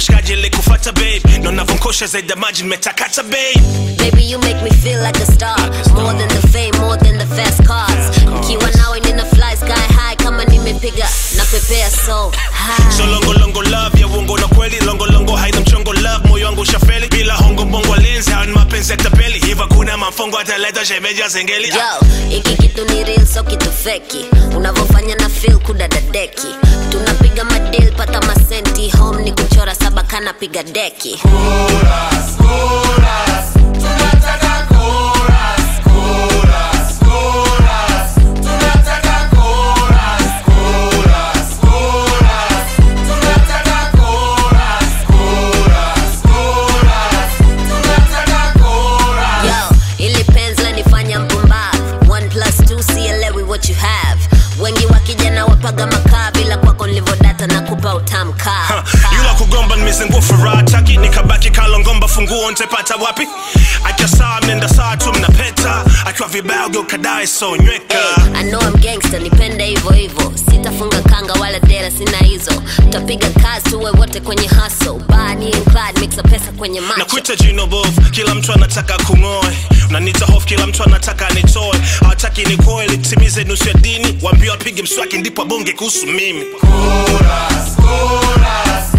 washikaji ilikufata babe na unavonkosha zaidi ya maji nimetakata babe Baby, you make me feel like a star. More than the fame, more than the fast cars. Nikiwa nawe nina fly sky high kama nimepiga na pepea so high. so longolongo love ya uongo na kweli longolongo haina mchongo love moyo wangu ushafeli bila hongo mbongo lenzi hawa ni mapenzi ya tapeli hiva kuna mamfongo ataleta shemeja zengeli Yo, hiki kitu ni real so kitu feki. Unavyofanya na feel kudadadeki. Tunapiga madil pata masenti home ni kuchora saba kana piga deki. Yo, ili penzi lanifanya mpumbavu. One plus two sielewi what you have. Wengi wakijana wapaga makaa bila kwako nilivodata na kupa utamkaa. yula kugomba nimezingua furaha taki nikabaki kalongomba funguo ntepata wapi akiwa saa mnenda saa tu mnapeta akiwa vibaya ugeukadae so nyweka I know I'm gangster, nipende hivyo hivyo. Sitafunga kanga wala dera, sina hizo. Tutapiga kazi tuwe wote kwenye hustle. Bonnie and Clyde, mixa pesa kwenye na macho. kuita jino bovu kila mtu anataka kung'oe unanita hofu kila mtu anataka nitoe hawataki nikoe litimize nusu ya dini waambie wapige mswaki ndipo abonge kuhusu mimi Chorus, chorus,